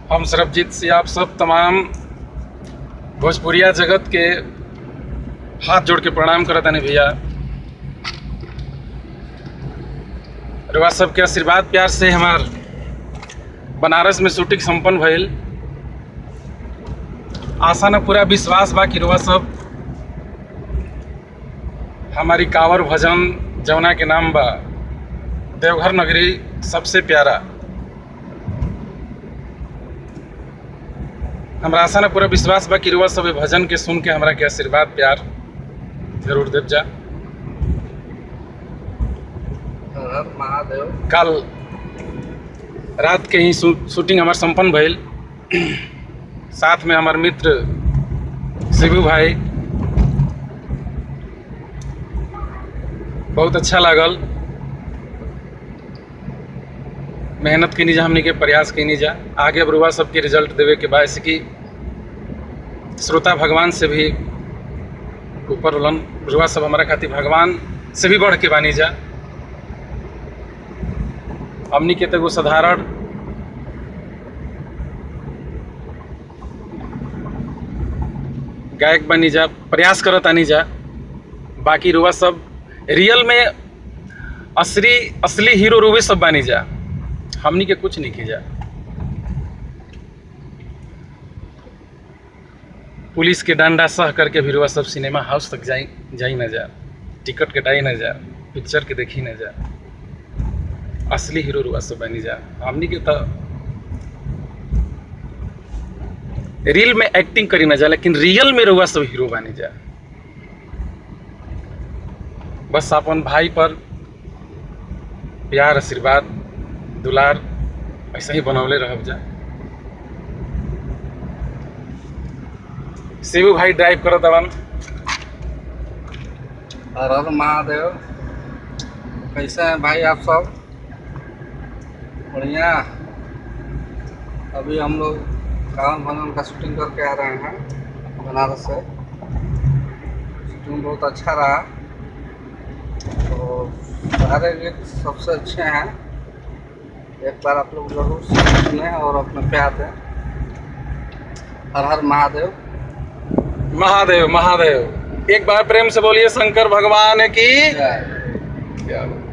हम सरबजीत से आप सब तमाम भोजपुरिया जगत के हाथ जोड़ के प्रणाम करत हनी भैया रउआ सबके आशीर्वाद प्यार से हमार बनारस में शूटिंग संपन्न भइल आशा न पूरा विश्वास बा कि रउआ सब हमारी कांवर भजन जमुना के नाम बा देवघर नगरी सबसे प्यारा हमरा आशा न पूरा विश्वास बा कि रउआ सब ए भजन के सुन के हमरा के आशीर्वाद प्यार जरूर देव जा हर हर महादेव कल रात के ही शू- शूटिंग हमार संपन्न भइल साथ में हमार मित्र शिबू भाई बहुत अच्छा लागल मेहनत कनी जा हमने के प्रयास कनी जा आगे अब रुआ सबके रिजल्ट देवे के बाद कि श्रोता भगवान से भी ऊपर उलन रुआ सब हमारा खातिर भगवान से भी बढ़ के बानी जा हमनी के तो एगो साधारण गायक बनी जा प्रयास करत आनी जा बाकी रुआ सब रियल में असली असली हीरो रुवे सब बानी जा हमनी के कुछ नहीं की जा पुलिस के डंडा सह करके भी रुआ सब सिनेमा हाउस तक जाई जाई ना जा टिकट कटाई ना जा पिक्चर के देखी ना जा असली हीरो रुआ सब बनी जा हमनी के तो रील में एक्टिंग करी ना जा लेकिन रियल में रुआ सब हीरो बनी जा बस अपन भाई पर प्यार आशीर्वाद दुलार ऐसा ही बनौले रहब जा शिवू भाई ड्राइव करत अवन हर हर महादेव कैसे हैं भाई आप सब बढ़िया अभी हम लोग कावन भवन का शूटिंग करके आ रहे हैं बनारस से शूटिंग बहुत अच्छा रहा तो सारे गीत सबसे अच्छे हैं एक बार आप लोग जरूर सुने और अपना प्यार दें हर हर महादेव महादेव महादेव एक बार प्रेम से बोलिए शंकर भगवान की जय क्या बात।